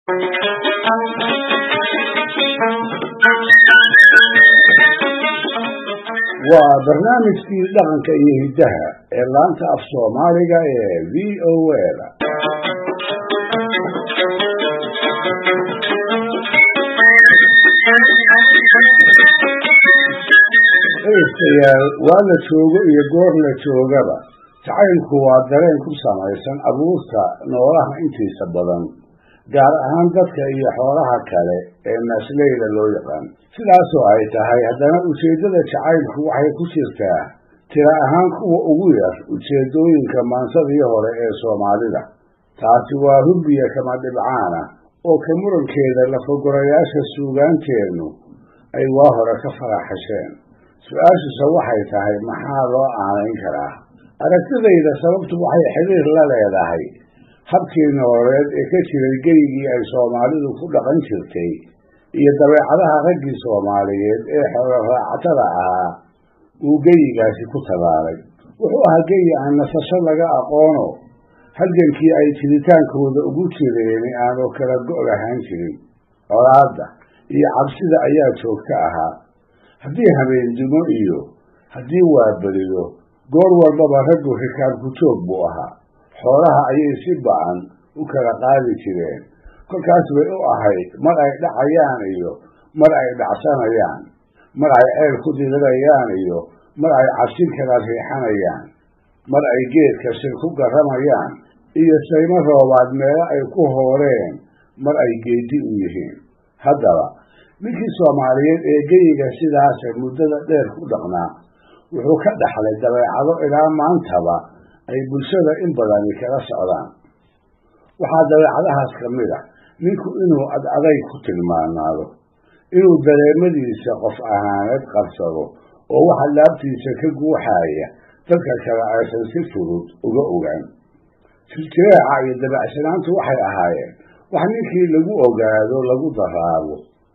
waa barnaamijkii dhaqanka iyo hiddaha ee laanta af soomaaliga ee v o a dhegeystayaal waa la joogo iyo goor la joogaba jacaylku waa dareen ku samaysan abuurta noolaha intiisa badan gaar ahaan dadka iyo xoolaha kale ee naasleyda loo yaqaan sidaasoo ay tahay haddana ujeeddada jacaylku waxay ku jirtaa tira ahaan kuwa ugu yar ujeeddooyinka maansadii hore ee soomaalida taasi waa hurbiya kama dhibcaana oo ka murankeeda lafagorayaasha suugaanteennu ay waa hore ka faraxasheen su-aashuse waxay tahay maxaa loo aanayn karaa aragtidayda sababtu waxay xiriir la leedahay habkii nololeed ee ka jiray geygii ay soomaalidu ku dhaqan jirtay iyo dabeecadaha raggii soomaaliyeed ee xoolo raacatada ahaa uu geyigaasi ku tabaalay wuxuu ahaa geyi aan nasasho laga aqoono halgankii ay jiritaankooda ugu jireeni aanu kala go' lahaan jirin colaadda iyo cabsida ayaa joogto ahaa haddii habeendumo iyo haddii waaberiyo goor walbaba raggu rikaabku joog buu ahaa xoolaha ayay si ba-an u kala qaadi jireen kolkaas bay u ahayd mar ay dhacayaan iyo mar ay dhacsanayaan mar ay ceel ku dirirayaan iyo mar ay cabsin kala riixanayaan mar ay geedka shir ku garramayaan iyo saymo roobaad meelo ay ku hooreen mar ay geedi u yihiin haddaba ninkii soomaaliyeed ee geyiga sidaase muddada dheer ku dhaqnaa wuxuu ka dhaxlay dabeecado ilaa maantaba ay bulshada in badani kala socdaan waxaa dabeecadahaas ka mid a ninku inuu ad aday ku tilmaanaado inuu dareemadiisa qof ahaaneed qabsado oo waxa laabtiisa ka guuxaaya dadka kale aysan si fudud uga ogaan siljireeca iyo dabeecsanaantu waxay ahaayeen wax ninkii lagu ogaado lagu daraabo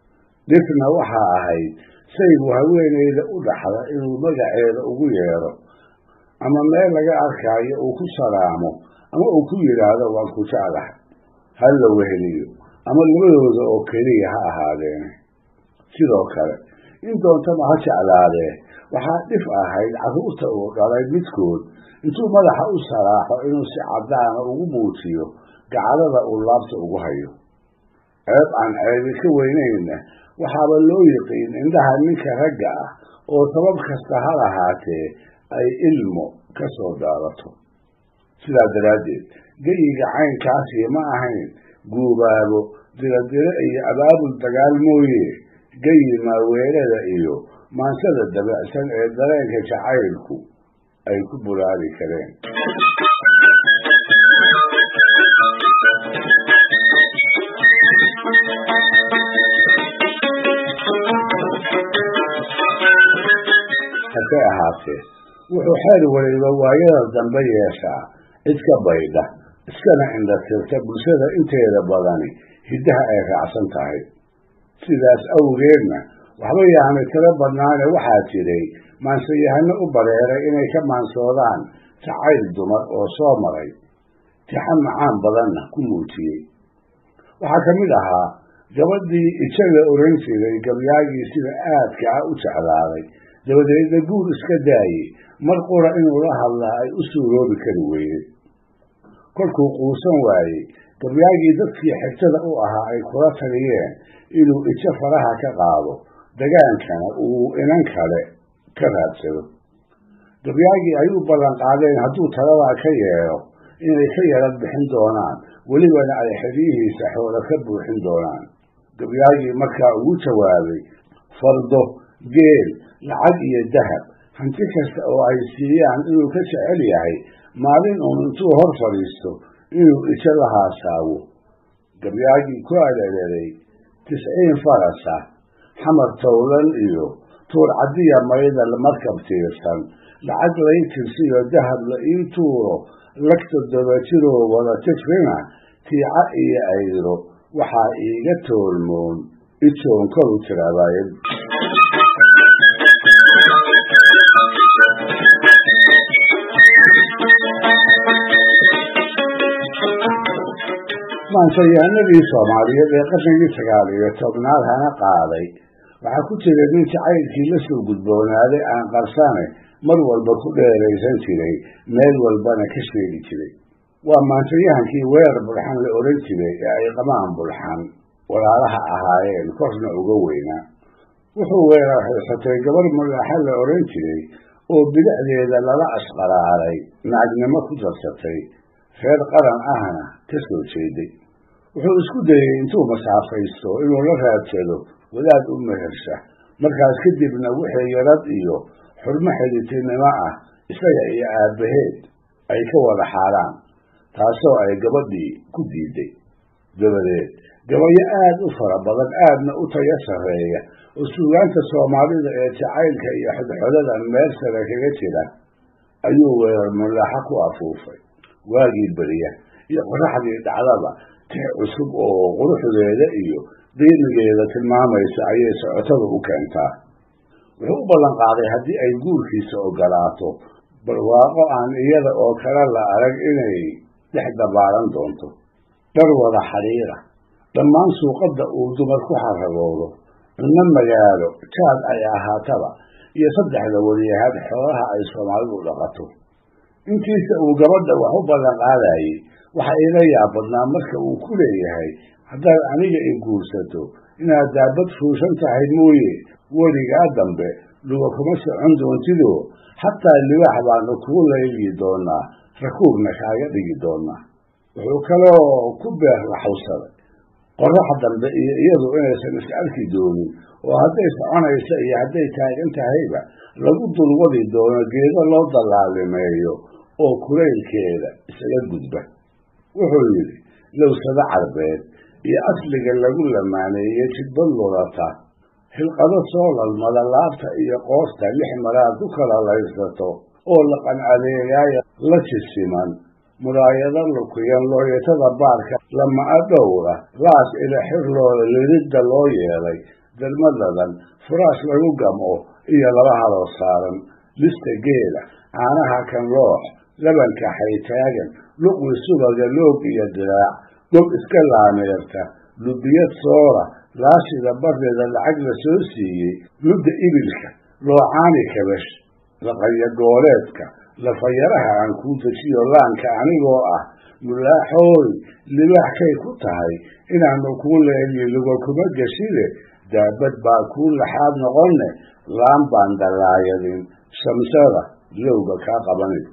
dhifna waxaa ahayd saygu haweeneyda u dhaxda inuu magaceeda ugu yeedho ama meel laga arkaayo uu ku salaamo ama uu ku yidhaahdo waan ku jeclahay ha la weheliyo ama labadooda oo keliya ha ahaadeene sidoo kale in doontaba ha jeclaadee waxaa dhif ahayd carruurta uu dhalay midkood intuu madaxa u saraaxo inuu si caddaana ugu muujiyo gacalada uu laabta ugu hayo ceeb aan ceebi ka weynayna waxaaba loo yiqiin indhaha ninka ragga ah oo sabab kasta ha lahaatee ay ilmo ka soo daadato sidaa daraaddeed geyiga caynkaasi ma ahayn guubaabo diradiro iyo abaabul dagaal mooye geyi maaweelada iyo maansada dabacsan ee dareenka jacaylku ay ku bulaali kareen hase ahaatee wuxuu xeer waliba waayada dambe yeeshaa cid ka baydha iskana indhatirta bulshada inteeda badani hiddaha ay raacsan tahay sidaas awgeedna waxba yaanay tiro badnaane waxaa jiray maansayahano u bareeray inay ka maansoodaan jacayl dumar oo soo maray tixan macaan badanna ku muujiyey waxaa ka mid ahaa gabadhii ijo la oran jiray gabyaagii sida aadka ah u jeclaaday dabadeedna guur iska daayey mar qura inuu la hadlaa ay u suuroobi kari weydey kolkuu quusan waayey gabyaagii dadkii xigtada u ahaa ay kula taliyeen inuu ijo faraha ka qaado dagaankana uu inan kale ka raadsado gabyaagii ay u ballan qaadeen hadduu taladaa ka yeedho inay ka yarad bixin doonaan welibana ay xeryihiisa xoolo ka buuxin doonaan gabyaagii markaa ugu jawaabay fardo geel lacag iyo dahab hanti kasta oo ay siiyaan inuu ka jecel yahay maalin uun intuu hor fadhiisto inuu ijo la haasaawo gabyaagii ku areereeray tisciin farasa xamar towlan iyo tuur caddiya mayda markab tiirsan lacag lay tirsiyo dahab la ii tuuro lagta dabajiroo wada tifrina tiica iyo ayro waxaa iiga toolmoon ijoon koru tiraabaaye maansayaanadii soomaaliyeed ee qarnigii sagaal iyo tobnaad hana qaaday waxaa ku jira nin jacaylkii la soo gudboonaaday aan qarsane mar walba ku dheeraysan jiray meel walbana ka sheegi jiray waa maansayahankii weerar bulxan la odhan jiray ee ay qamaan bulxan walaalaha ahaayeen korna uga weynaa wuxuu weerar haysatay gabar mulaaxa la odhan jiray oo bidacdeeda lala ashqaraaray nagnimo ku darsatay reer qaran ahna ka soo jeeday wuxuu isku dayey intuu masaafaysto inuu la raadsado wadaad u mehersha markaas kadibna wixii yarad iyo xurmo xidhitinimo ah isaga iyo aabbaheed ay ka wada xaaraan taasoo ay gabadhii ku diiday dabadeed gabayo aad u fara badan aadna u tayo sarreeya oo suugaanta soomaalida ee jacaylka iyo xodxodadan meel sare kaga jira ayuu weerar mulaaxa ku afuufay waagii beriya iyo qoraxdii dhacdaba tix cusub oo quruxdeeda iyo qiimigeeda tilmaamaysa ayay socotada u keentaa wuxuu u ballan qaaday haddii ay guurkiisa ogolaato barwaaqo aan iyada oo kale la arag inay dhex dabaalan doonto dhar wada xidhiira dhammaan suuqadda uu dumar ku xaragoodo cunno magaalo jaad ay ahaataba iyo saddexda wariyahaad xoolaha ay soomaalidu dhaqato intiisa uu gabadha wax u ballan qaadayey waxa ila yaab badnaa marka uu ku leeyahay haddaad aniga i guursato inaad daabad fuushan tahay mooye weligaa dambe luga kuma socon doontidoo xataa libaax baanu kugu layli doonaa rakuubna kaaga dhigi doonaa wuxuu kaloo ku beer laxawsaday qorax dambe iyo iyadu inaysan is arki doonin oo hadday soconaysa iyo hadday taagan tahayba lagu dulwadi doono geedo loo dallaalimeeyo oo kulaylkeeda isaga gudba wuxuu yidhi lowsado carbeed iyo asliga lagu lamaaneeyey jidbad lulata xilqado soo lalmada laabta iyo qoosta lix maraad ku kala laysato oo laqan adeegaaya la jisiman muraayado lukuyan looyatada baarka lama-a dhowra laas ila xirlooda lididda loo yeelay darmadadan furaash lagu gamco iyo laba haloo saaran lista geela caanaha kan loox labanka xaytaagan luqwi subaga loog iyo diraac gob iska laameerta lubiyad soora laashida bardeeda lacag la soo siiyey ludda ibilka loocaani kabash laqaya gooleedka lafayaraha aan kuu dejiyo laanka anigoo ah mulaaxooy libaaxkay ku tahay inaanu kuu leeliyo luga kuma geshide daabad baa kuu laxaad noqonne laan baan dallaayadin shamsada lowga kaa qabanin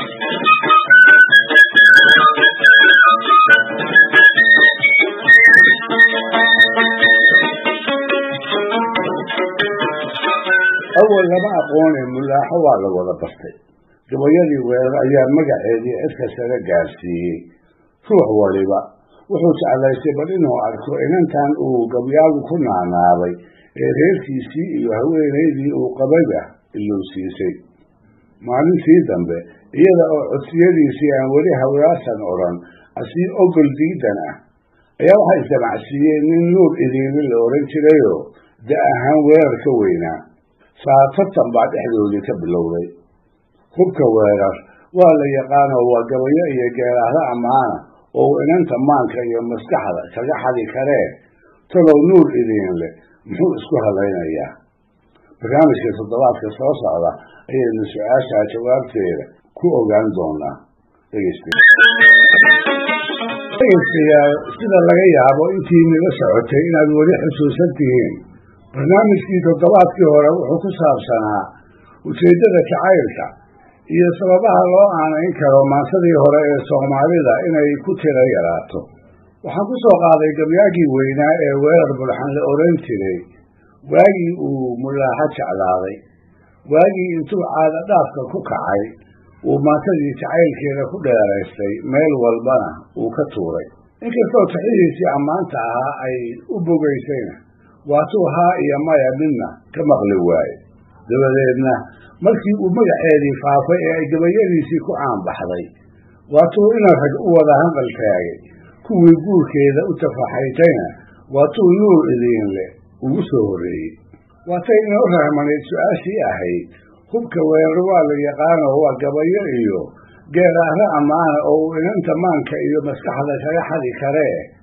awal lama aqoone mulaaxo waa la wada bartay gabayadii weerar ayaa magaceedii cidka sare gaarsiiyey ruux waliba wuxuu jeclaystay bal inuu arko inantan uu gabyaagu ku naanaabay ee reerkiisii iyo haweenaydii uu qabayba ilowsiisay maalintii dambe iyada oo codsiyadiisii aan weli hawlaasan odhan asii ogol diidan ah ayaa waxaa isdamacsiiyeen nin nuur idiinle la odhan jirayoo da ahaan weerar ka weynaa saatatan baa dhexdoodii ka bilowday hubka weerar waa la yaqaanoo waa gabayo iyo geeraahdo ammaana oo uu inanta maanka iyo maskaxda kaga xadi karee talow nuur idiin leh muxuu isku hadlaynayaa barnaamijka toddobaadka soo socda ayaynu su-aashaa jawaabteeda ku ogaan doonaa dhegeystayaal sida laga yaabo intii nila socotay inaad weli xusuusan tihiin barnaamijkii toddobaadkii hore wuxuu ku saabsanaa ujeeddada jacaylka iyo sababaha loo aanayn karo maansadii hore ee soomaalida inay ku tiro yaraato waxaan ku soo qaaday gabyaagii weynaa ee weerar bulxan la odhan jiray waagii uu mulaaxo jeclaaday waagii intuu caada dhaafka ku kacay uu maantadii jacaylkeeda ku dheeraystay meel walbana uu ka tuuray inkastoo taxihiisii ammaanta ahaa ay u bogaysayna waatuu haa iyo maya midna ka maqli waaye dabadeedna markii uu magaceedii faafay ee ay gabayadiisii ku caanbaxday waatuu ina rag u wada hanqal taagay kuwii guurkeeda u tafaxaytayna waatuu nuur idiin leh ugu soo horreeyey waatay inoo rahmanayd su-aashii ahayd hubka weerar waa la yaqaano waa gabayo iyo geeraahro ammaana oo uu inanta maanka iyo maskaxda kaga xadi karee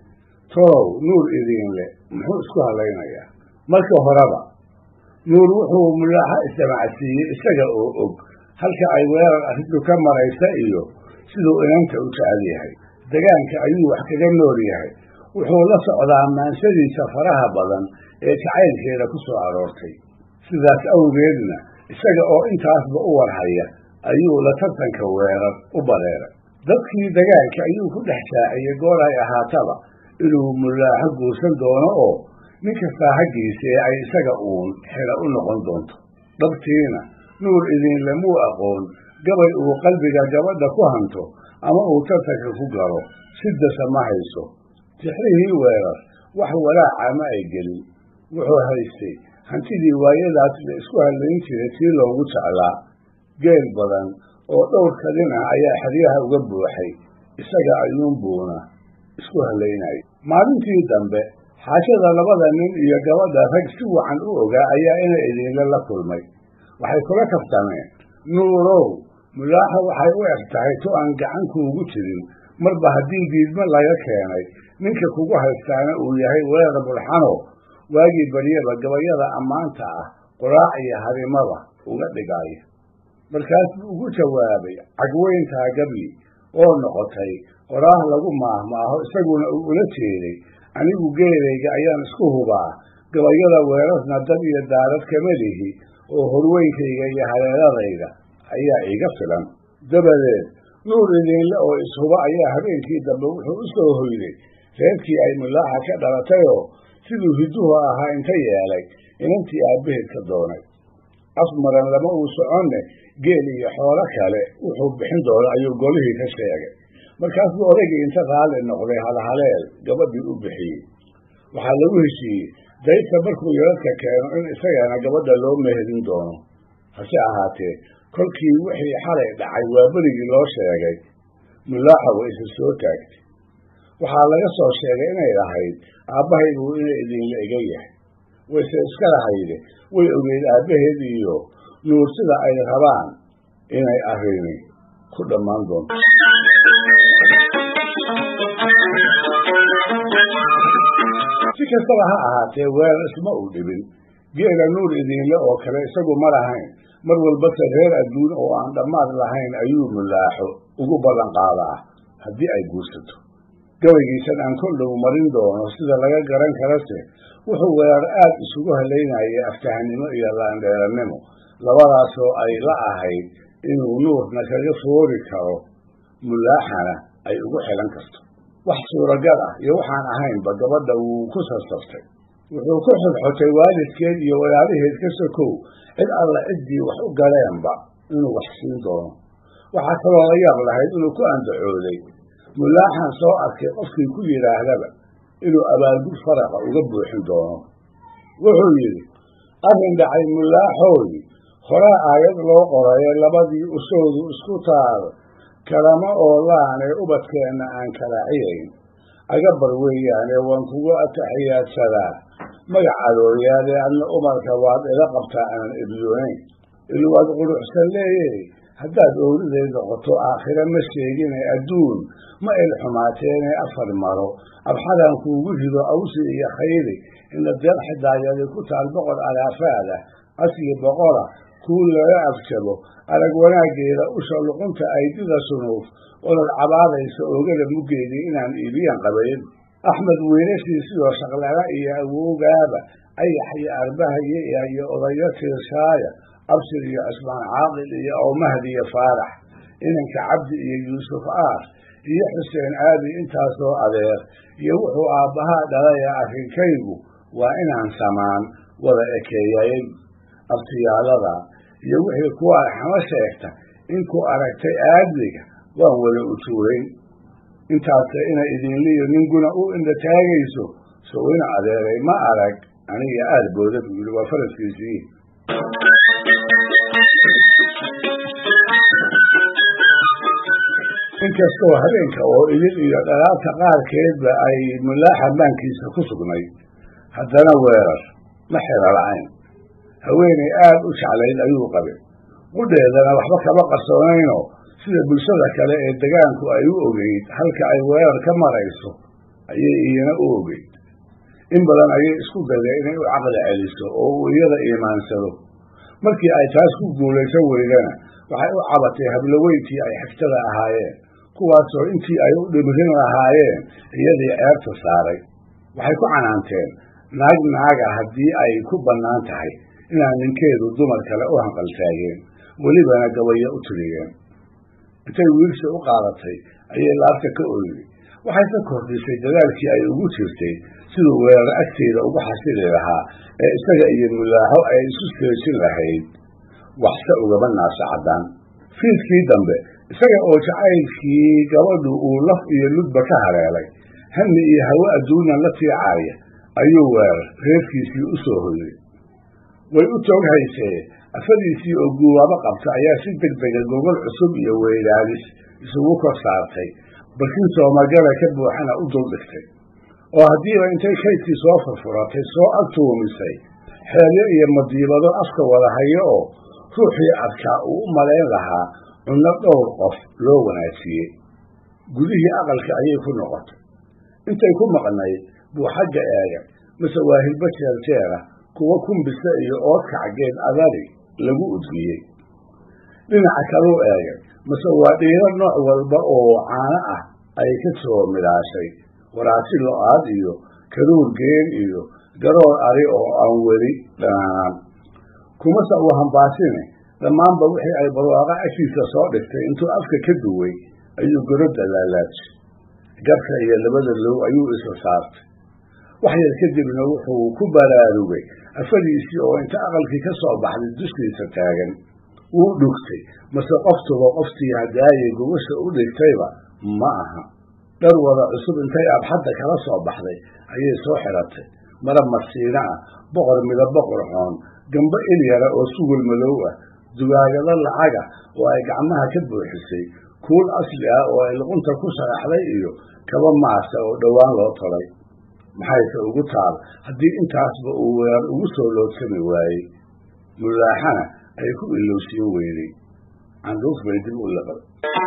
tolow nuur idiinle muxuu isku hadlaynayaa marka horeba nuur wuxuu mulaaxa isdamacsiiyey isaga oo og halka ay weerar arrintu ka maraysa iyo siduu inanta u jecel yahay degaanka ayuu wax kaga nool yahay wuxuu la socdaa maansadiisa faraha badan ee jacaylkeeda ku soo aroortay sidaas awgeedna isaga oo intaasba u warhaya ayuu la tartanka weerar u bareeray dadkii degaanka ayuu ku dhex shaaciyey goor ay ahaataba inuu mulaaxo guursan doono oo nin kastaa haggiisa ee ay isaga uun xila u noqon doonto dhabtiina nuur idinle muu aqoon gabay uu qalbiga gabadha ku hanto ama uu tartanka ku galo sidasa ma hayso tixrihii weerar wax walaaca ma ay gelin wuxuu haystay hantidii waayadaas la isku hadlayn jiray tii loogu jeclaa geel badan oo dhowr kadin ah ayaa xeryaha uga buuxay isaga ayuunbuuna isku hadlaynayay maalintii dambe xaashada labada nin iyo gabadha rag si wacan u ogaa ayaa inay idinle la kulmay waxay kula kaftameen nuurow mulaaxa waxay u eg tahay tu aan gacan kuugu jirin marba haddii diidmo laga keenay ninka kugu haystaana uu yahay weerar bulxano waagii baryaba gabayada ammaanta ah quraac iyo harimada uga dhigaya markaas buu ugu jawaabay cagweyntaa gabyi oo noqotay qoraah lagu maahmaaho isaguna uu ula jeeday anigu geelayga ayaan isku hubaa gabayada weerarna dad iyo daarad kama lihi oo horweynkayga iyo hareeradayda ayaa iiga filan dabadeed nuur idinle oo ishuba ayaa habeenkii dambe wuxuu u soo hoyday reerkii ay mulaaxa ka dhalatayoo siduu hidduhu ahaa inta yeelay inantii aabbaheed ka doonay afmaran lama uu soconne geel iyo xoolo kale wuxuu bixin doono ayuu golihii ka sheegay markaasuu odaygii inta raalli noqday halhaleel gabadhii u bixiyey waxaa lagu heshiiyey daydka markuu yaradka keeno in isagana gabadha loo meherin doono hase ahaatee kolkii wixii xalay dhacay waa berigii loo sheegay mulaaxa way isa soo taagtay waxaa laga soo sheegay inay ahayd aabbahaygu inay idinla ega yahay wayse iska lahayde way ogeyd aabbaheed iyo nuur sida ay rabaan inay arrini ku dhammaan doonto si kastaba ha ahaatee weerar isma uu dhibin geela nuur idinle oo kale isagu ma lahayn mar walbase reer adduun oo aan dhammaad lahayn ayuu mulaaxo ugu ballan qaadaa haddii ay guursato gabaygiisan aan kol dhow marin doono sida laga garan karase wuxuu weerar aad isugu halaynayay aftahanimo iyo laandheerannimo labadaasoo ay la ahayd inuu nuurna kaga foori karo mulaaxana ay ugu xilan karto wax suuragal ah iyo waxaan ahaynba gabadha wuu ku sarsaftay wuxuu ku xodxotay waalidkeed iyo walaalaheed ka sokow cid alla ciddii wax u galeenba inuu wax siin doono waxaa kaloo la yaab lahayd inuu ku andacooday mulaaxan soo arkay qofkii ku yidhaahdaba inuu abaalgud faraqa uga buuxin doono wuxuu yidhi arrin dhacay mulaaxooy horaa aayad loo qoraye labadii usoodu isku taal kalama oo laanee ubadkeenna aan karaaciyayn agabar weeyaane waan kugu ataxiyaadsadaa magac adooyaade adna umarka waad ila qabtaa aanan ebyoonayn ilwaad quruxsan leeye haddaad owriday noqoto aakhire ma sheegine adduun ma il xumaateene afar maro abxadan kuugu rido awsi iyo khayri ina deeq xidaayadi ku taal boqor alaafaada asigi boqora kuu laga afjabo arag wanaaggeeda usha luqunta aydida sunuuf olol cabaadaysa oogada muggeedii inaan iibiyan qabayn axmed wiilashiisioo shaqlana iyo awowgaaba ayax iyo arbahaye iyo odayo tiirshaaya abshir iyo cusmaan caaqil iyo awmahdi iyo faarax inanka cabdi iyo yuusuf aar iyo xuseen aadi intaasoo adeer iyo wuxuu aabbahaa dhalaya arrinkaygu waa inaan samaan wada ekeeyay abtiyaalada iyo wixii kuwa arxamo sheegta inkuu aragtay aadliga waan wada ujuurayn intaase ina idinliyo ninkuna u indha taagayso sow ina adeeray ma arag aniga aad booda buu yidhi waa faraskiisii inkastoo habeenka oo idin iyo dhalaabta qaarkeedba ay mulaaxa maankiisa ku sugnay haddana weerar ma xero la-ayn haweenay aad u jeclayd ayuu qabay qudheedana waxba kama qarsoonaynoo sida bulshada kale ee degaanku ay u ogeyd halka ay weerar ka marayso ayay iyana u ogeyd in badan ayay isku dayday inay u caqli celiso oo uu iyada iimaansado markii ay taas ku guulaysan weydana waxay u cabatay habloweyntii ay xigtada ahaayeen kuwaasoo intii ay u dhimrin lahaayeen iyadii ceebta saaray waxay ku canaanteen naag naaga haddii ay ku bannaan tahay inaan ninkeedu dumar kale u hanqaltaageen welibana gabayo u tiriyeen intay wiilsi u qaadatay ayay laabta ka oyday waxay ka kordhisay dadaalkii ay ugu jirtay siduu weerar agteeda ugu xasili lahaa ee isaga iyo mulaaxo ay isu seejin lahayd waxse ugaba naasa caddaan fiidkii dambe isaga oo jacaylkii gabadhu uu laf iyo ludba ka haleelay hami iyo hawe adduunan la tiicaaya ayuu weerar reerkiisii u soo hoyday way u toog haysee afadiisii oo guubaabo qabta ayaa si deg dega gogol cusub iyo weydaalis isugu kor saartay balkii soomagala ka buuxana u dul dhigtay oo haddiiba intay kaydkii soo furfuratay soo agtuumisay xeelyo iyo madiibado afka wada hayo oo ruuxii adkaa uu u malayn lahaa cunno dhowr qof loo wanaajiyey gudihii aqalka ayay ku noqotay intay ku maqnayd buu xagga eegay mase waa hilbo jeerjeera kuwa kumbisa iyo oodkacgeed adari lagu udgiyey dhinaca kaluu eegay mase waa dhiiro nooc walba oo caano ah ay ka soo midhaashay waraasi lo-aad iyo karuur geen iyo garoor ari oo aan weli dhanaanaan kumase uu hambaasine dhammaanba wixii ay barwaaqa ashiisa soo dhigtay intuu afka ka duway ayuu gorodda laalaajay garka iyo labada low ayuu isa saartay wax yar kadibna wuxuu ku baraarugay afadiisii oo inta aqalkii ka soo baxday dushiisa taagan wuu dhugtay mase qoftuba qoftii hadaayay gubasha u dhigtayba ma aha dhar wada cusub intay abxadda kala soo baxday ayay soo xiratay marab marsiina ah boqor midabo qurxoon gambo ilyara oo sugul madow ah dugaagado lacaga oo ay gacmaha ka buuxisay kuul asli ah oo ay luqunta ku sharaxday iyo kaba maasa oo dhowaan loo tolay maxayse ugu taal haddii intaasba uu weerar ugu soo loodsami waayey mulaaxana ay ku ilowsiin weyday canduuf bay dib u liqday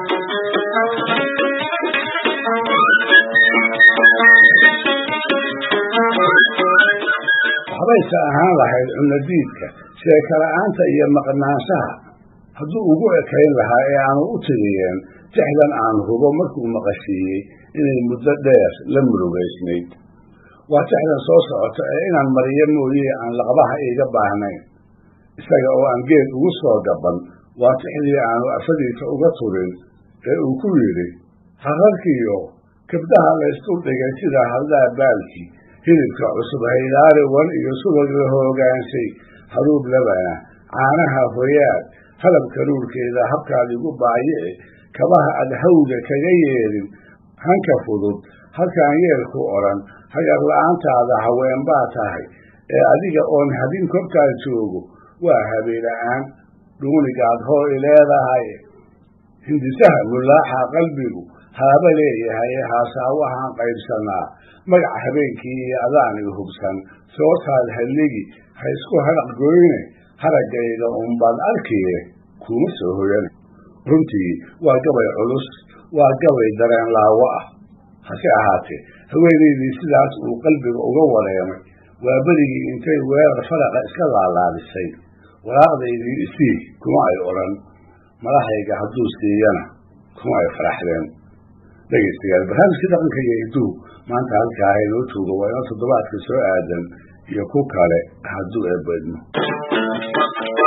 waxbayse ahaan lahayd cunadiidka sheekala-aanta iyo maqnaanshaha hadduu ugu ekayn lahaa ee aanu u tiriyeen tixdan aan hubo markuu maqashiiyey inay muddo dheer la murugaysnayd waa tixdan soo socota ee inaan mariyo mooye aan laqbaha iiga baahnayn isaga oo aan geed ugu soo gaban waa tixdii aanu afadiisa uga turin ee uu ku yidhi hararkiyo kabdhaha laysdul dhigay sida haldaa baalkii hilibka cusub haydaari wan iyo subag la hoogaanshay haruub labana caanaha hoyaad halab karuurkeeda habkaad igu baayici kabaha ad hawga kaga yeedhin hanka fudud halkaan yeelku odhan hagar la-aantaada haween baa tahay ee adiga oon habin korkaad joogo waa habeela-aan dhuunigaad hoo i leedahay hindisaha mulaaxa qalbigu haaba leeyahay haasaawahaan qaybsanaa magac habeenkii iyo adaan i hubsan soo taad halligi ha isku haraq goyne haraggayga unbaad arkiye kuma soo hoyan runtii waa gabay culus waa gabay dareen laawo ah hase ahaatee haweenaydii sidaas uu qalbiga uga wareemay waa berigii intay weerar faraqa iska laalaadisay waraaqdaydii isii kuma ay odhan madaxayga hadduu siiyana kuma ay faraxdeen dhegaystayaal barnaamijkii dhaqanka iyo hiduhu maanta halkaa inoo joogo waa inoo toddobaadka soo aadan iyo ku kale hadduu eebedmo